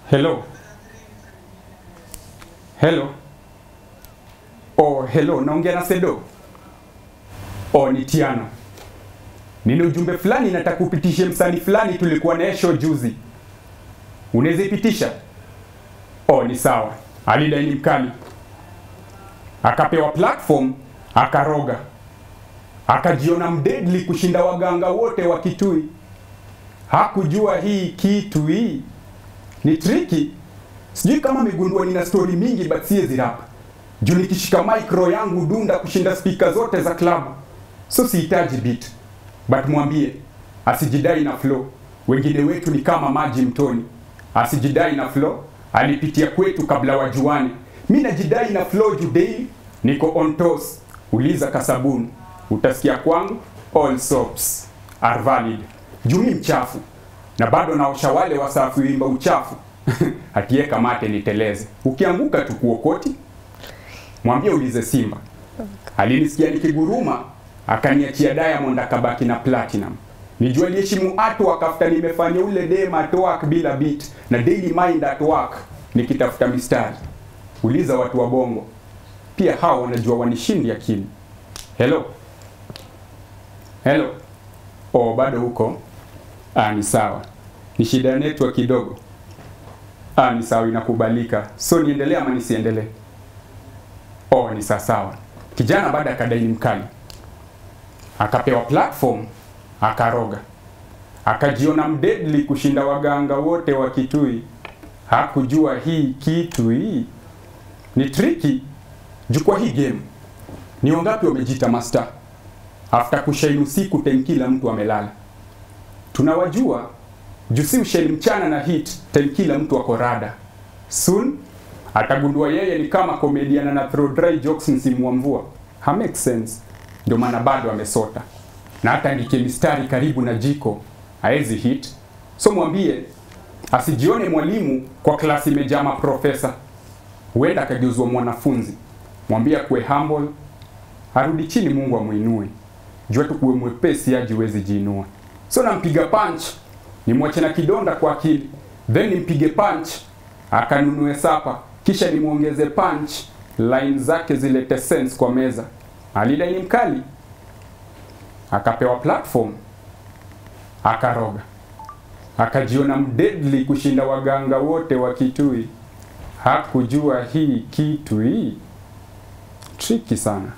Hello. Hello. Oh, hello, naongea na Sedo. Oh, ni Tiano. Nina ujumbe fulani nataka kupitishe msanii fulani tulikuwa naye show juzi. Unaweza ipitisha? Oh, ni sawa. Alidai ni mkali. Akapewa platform, akaroga. Akajiona mdeadly kushinda waganga wote wa Kitui. Hakujua hii kitu hii ni triki. Sijui kama amegundua nina story mingi but siwezi rap. Juu nikishika micro yangu dunda kushinda speaker zote za klabu. So sihitaji beat. But mwambie asijidai na flow. Wengine wetu ni kama maji mtoni. Asijidai na flow, alipitia kwetu kabla wajuane. Mi najidai na flow juu daily niko on toes. Uliza kasabuni, utasikia kwangu all soaps are valid. Juu mi mchafu na bado naosha wale wasafi wimba uchafu hatieka mate niteleze, ukianguka tukuokoti. Mwambie ulize Simba, alinisikia nikiguruma akaniachia Diamond akabaki na Platinum. Nijua aliheshimu atu akafuta nimefanya ule dem at work bila beat na daily mind at work nikitafuta mistari. Uliza watu wa bongo pia hao wanajua wanishindi akili. Hello. Hello. Oh, bado huko? Ah, ni sawa. Ni shida ya network kidogo. Ah, ni sawa, inakubalika. So niendelee ama nisiendelee? Oh, ni sawa sawa. Kijana baada akadai ni mkali, akapewa platform, akaroga, akajiona mdeadly kushinda waganga wote wa Kitui. Hakujua hii kitu hii ni triki. Jukwa hii game ni wangapi wamejita master after kushaini usiku time kila mtu amelala. Tunawajua juu si ushaini mchana na hit time kila mtu ako rada. Soon atagundua yeye ni kama comedian na throw dry jokes msimu wa mvua. Ha make sense. Ndio maana bado amesota. Na hata andike mistari karibu na jiko haezi hit. So mwambie asijione mwalimu kwa klasi imejaa maprofesa. Huenda akageuzwa mwanafunzi. Mwambie akuwe humble, arudi chini, Mungu amuinue. Jua tu kuwe mwepesi aji wezi jiinua. So nampiga punch, nimwache na kidonda kwa akili, then nimpige punch akanunue sapa, kisha nimwongeze punch, line zake zilete sense kwa meza. Alidai ni mkali, akapewa platform, akaroga, akajiona mdeadly kushinda waganga wote wa Kitui. Hakujua hii kitu hii triki sana.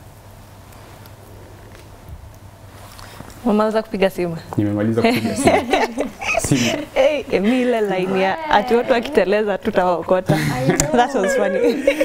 Umemaliza kupiga simu? Nimemaliza kupiga simu. simu. Hey, Emi ile line ya ati watu wakiteleza tutawaokota. That was funny.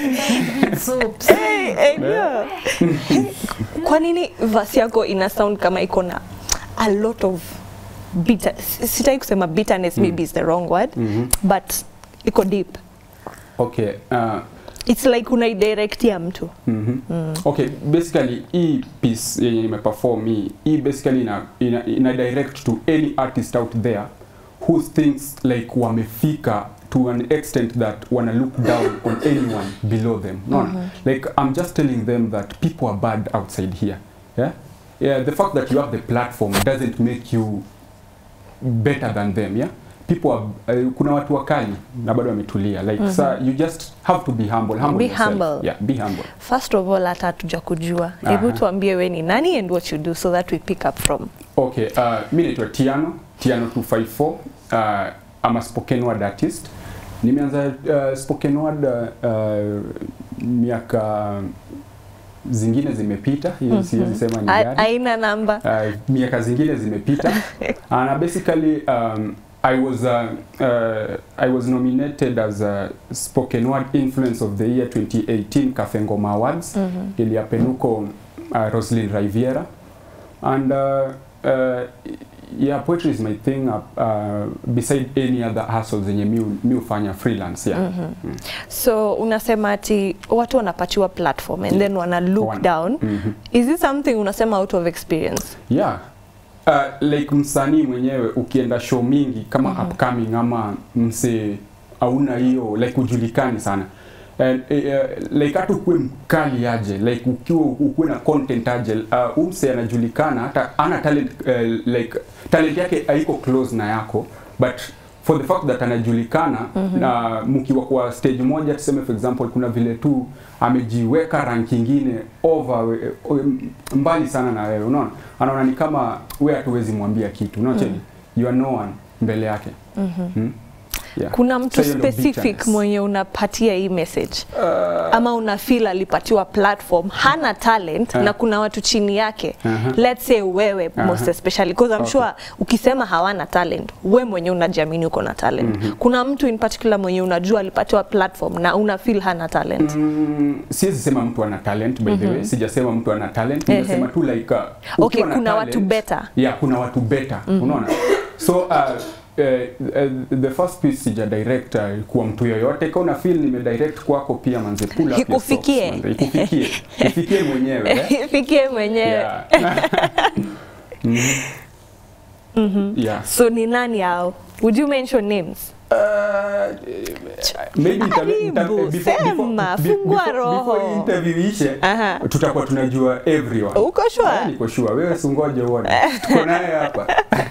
hey, hey, yeah. Kwa nini verse yako ina sound kama iko na a lot of bitter, sitaki kusema bitterness maybe is the wrong word Mhm. but iko deep. Okay, uh, It's like unaidirect ya mtu. Mhm. Okay, basically hii piece yenye nimeperform hii, hii basically ina, ina, ina direct to any artist out there who thinks like wamefika to an extent that wana look down on anyone below them. No, like I'm just telling them that people are bad outside here. Yeah? Yeah, the fact that you have the platform doesn't make you better than them, yeah? People are, uh, kuna watu wakali na bado wametulia like sa you just have to be humble, humble Be yourself. humble. Yeah, be humble. First of all hata hatuja kujua. Hebu Aha. tuambie we ni nani and what you do so that we pick up from. Okay, uh, mi naitwa Tiano, Tiano 254. Uh, I'm a spoken word artist. Nimeanza uh, spoken word uh, uh, miaka zingine zimepita, hiyo siwezi sema ni A- gani. Aina namba. Uh, miaka zingine zimepita. and basically um, I was uh, uh, I was nominated as a spoken word influence of the year 2018 Cafe Ngoma Awards Mhm. iliyapenuko uh, Roslyn Riviera and uh, uh, yeah poetry is my thing uh, uh, beside any other hustles zenye mi mi hufanya freelance yeah. Mhm. So unasema ati watu wanapatiwa platform and then wana look Wana- down. Mhm. Is it something unasema out of experience? yeah uh, like msanii mwenyewe ukienda show mingi kama upcoming ama mse auna hiyo like ujulikani sana And, uh, like hata ukuwe mkali aje like ukiwa ukuwe na content aje uh, umse anajulikana hata ana talent uh, like talent yake haiko close na yako but for the fact that anajulikana na mkiwa kwa stage moja tuseme for example kuna vile tu amejiweka rank ingine over we- we- mbali sana na wewe unaona anaona ni kama wewe hatuwezi mwambia kitu unaona mm you are no one mbele yake mm yeah. kuna mtu So hiyo ndio specific bitterness. mwenye unapatia hii message ama una feel alipatiwa platform hana talent Ah. na kuna watu chini yake Aha. let's say wewe most Aha. especially because I'm Okay. sure ukisema hawana talent we mwenye unajiamini uko na talent kuna mtu in particular mwenye unajua alipatiwa platform na una feel hana talent Mm, siwezi sema mtu ana talent by the way sijasema mtu ana talent Ehe. nimesema tu like uh, Okay, ukiwa na kuna watu better. yeah kuna watu better unaona so uh, uh, uh, the first piece sija direct uh, kuwa mtu yoyote kama una feel nime direct kwako pia manze pull up your Ikufikie. socks, manze. ikufikie ifikie mwenyewe eh? fikie mwenyewe yeah. Mhm. yeah so ni nani hao would you mention names Uh, maybe ita- Karibu, ita- before- sema, before- fungua before- roho. before hii interview ishe Aha. tutakuwa tunajua everyone Uko sure? Ah, niko sure wewe sungoje uone tuko naye hapa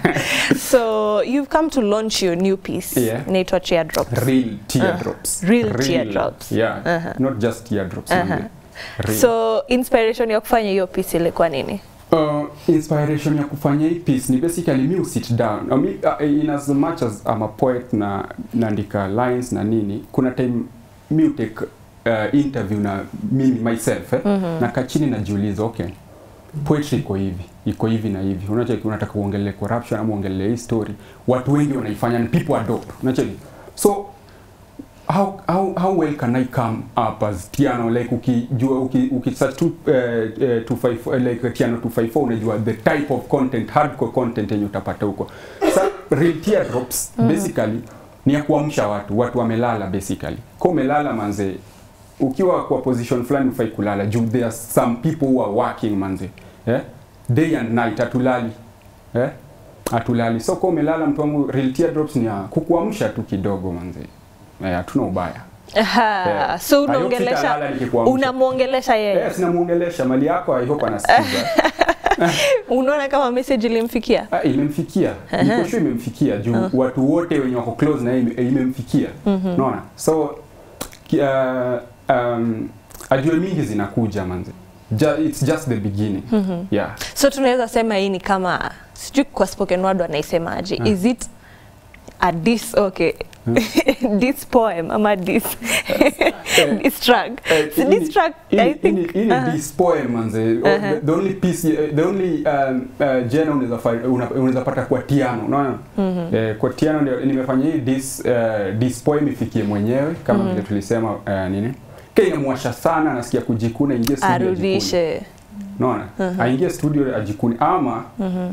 so you've come to launch your new piece Yeah. inaitwa teardrops real teardrops Real teardrops. yeah Aha. not just teardrops Aha. only. Real. so inspiration ya kufanya hiyo piece ilikuwa nini Uh, inspiration ya kufanya hii piece ni basically me sit down I mean, uh, in as much as I'm a poet na naandika lines na nini kuna time me take uh, interview na mimi myself eh, na kachini najiuliza okay poetry iko hivi iko hivi na hivi unacheki unataka uongelee corruption ama uongelee hii story watu wengi wanaifanya and people adopt unacheki so how, how, how well can I come up as Tiano like ukijua uki, uki search tu uh, uh, 254 like Tiano 254 unajua the type of content hardcore content yenye utapata huko sa real teardrops basically ni ya kuamsha watu watu wamelala basically kwa umelala manze ukiwa kwa position fulani ufai kulala juu there are some people who are working manze eh? day and night hatulali eh? hatulali so kwa umelala mtu wangu real teardrops ni ya kukuamsha tu kidogo manze Eh, hatuna ubaya Aha, Yeah. so I hope unaongelesha sitalala nikikuamsha. unamwongelesha yeye Eh, sinamuongelesha mali yako I hope anasikiza unaona kama message ilimfikia Ah, imemfikia niko sure imemfikia juu watu wote wenye wako close na yeye ime- imemfikia unaona so ki- uh, um, ajue mingi zinakuja manze Ju it's just the beginning yeah so tunaweza sema hii ni kama sijui kwa spoken word wanaisemaje is it a dis okay this poem ama this this track Eh, so ini- this track ini- i think ini- ini Aha. this poem manze Oh, Aha. the, the only piece eh, the only um, uh, jena unaweza fa- una- unaweza pata kwa tiano unaona eh, kwa tiano ndio nimefanya hii this uh, this poem ifikie mwenyewe kama vile tulisema uh, nini kile inamwasha sana nasikia kujikuna ingie studio ajikune. arudishe unaona aingie studio ajikuni ama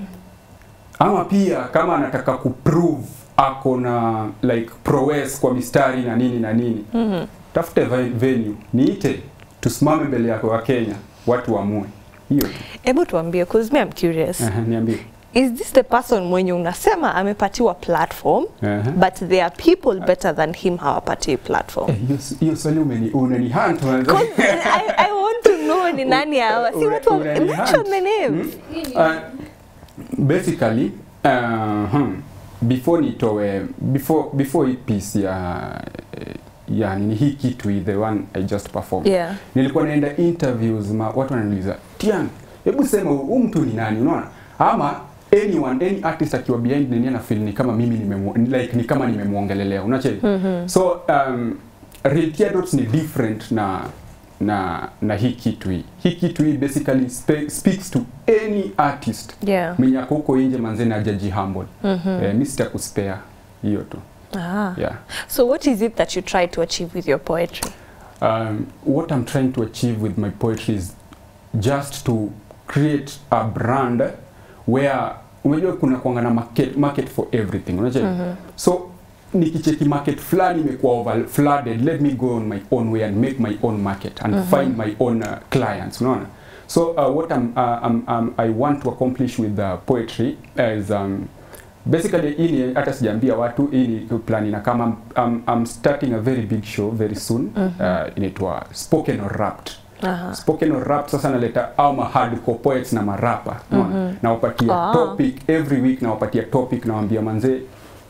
ama pia kama anataka kuprove ako na like prowess kwa mistari na nini na nini tafute ve- venue niite tusimame mbele yako wa Kenya watu waamue hiyo tu hebu tuambie cause me I'm curious Aha, niambie is this the person mwenye unasema amepatiwa platform Aha. but there are people better than him hawapati platform Eh, hiyo s- hiyo swali umeni unani hunt manze. I, I want to know ni nani hawa si Una- watu wa- unani mention hunt. the names Uh, basically uh, hmm, before nitoe before before hii piece ya ya nini hii kitu hii, the one I just performed Yeah. nilikuwa naenda interviews ma, watu wananiuliza Tian hebu sema huyu mtu ni nani unaona ama anyone any artist akiwa behind nini ana feel ni kama mimi nimemu, like ni kama nimemuongelelea unacheki so um, real teardrops ni different na na na hii kitu hii hii kitu hii basically spe, speaks to any artist yeah mwenye ako huko nje manzeni ajaji humble eh, mi sitakuspare hiyo tu ah. yeah so what is it that you try to achieve with your poetry um, what I'm trying to achieve with my poetry is just to create a brand where unajua kuna kuanga na market, market for everything unajua so nikicheki market fulani imekuwa over flooded let me go on my own way and make my own market and find my own uh, clients unaona so uh, what I'm, uh, I'm, um, I want to accomplish with the poetry is um, basically hii ni hata sijaambia watu hii ni plan na kama I'm, I'm starting a very big show very soon uh, inaitwa spoken or rapped Aha. spoken or rap sasa naleta au ma hardcore poets na marapa unaona nawapatia Ah. topic every week nawapatia topic nawaambia manzee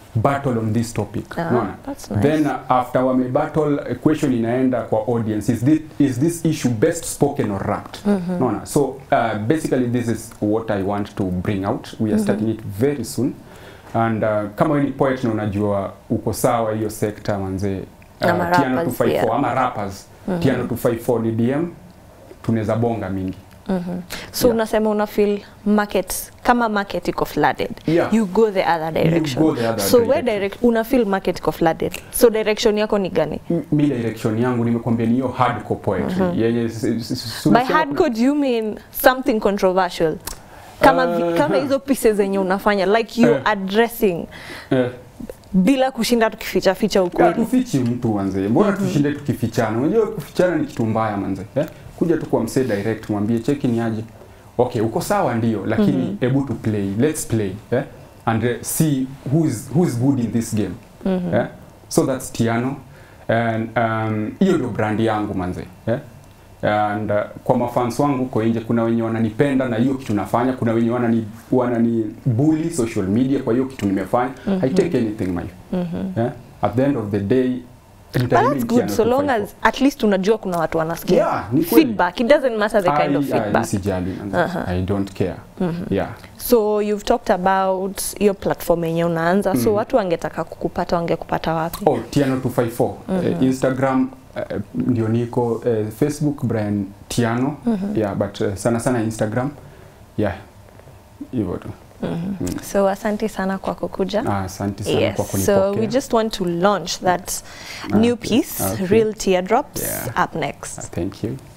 battle on this topic Ah, unaona that's nice. then uh, after wame battle uh, question inaenda kwa audience is this, is this issue best spoken or rapped unaona so uh, basically this is what i want to bring out we are starting it very soon and uh, kama wewe ni poet na unajua uko sawa hiyo sekta manzee Ama uh, Tiano rappers 254 pia. ama rappers Tiano 254 ni DM tunaweza bonga mingi so Yeah. unasema una feel market kama market iko flooded Yeah. you go the other direction go the other so where direction. direct una feel market iko flooded so direction yako ni gani M- mi direction yangu nimekwambia ni hiyo hardcore poetry yenye s- s- s- by unasema hardcore do you mean something controversial kama, vi- Uh, kama hizo pieces zenye unafanya like you Eh. addressing kuna- eh, bila kushinda tukificha ficha Ya, ukweli tufichi mtu wanze mbona tushinde tukifichana unajua kufichana ni kitu mbaya manze eh? kuja tu kwa msee direct mwambie cheki ni aje okay uko sawa ndio lakini hebu to play let's play eh? and uh, see who's, who's good in this game eh? so that's Tiano and um, hiyo ndio brand yangu manze eh? and uh, kwa mafans wangu huko nje kuna wenye wananipenda na hiyo kitu nafanya kuna wenye wanani wanani bully social media kwa hiyo kitu nimefanya I take anything my yeah? at the end of the day But that's good so long as at least unajua kuna watu wanasikia Yeah, ni kweli. feedback it doesn't matter the kind of feedback sijali Aha. I don't care yeah so you've talked about hiyo platform yenye unaanza so watu wangetaka kukupata wangekupata wapi oh Tiano 254 eh, Instagram eh, ndio niko eh, Facebook Brian Tiano yeah but eh, sana sana Instagram yeah hivyo tu so asante sana kwa kukuja Ah, asante sana Yes, kwa so kunipokea we just want to launch that Ah, new okay. piece, Okay. Real Teardrops, Yeah. up next. thank you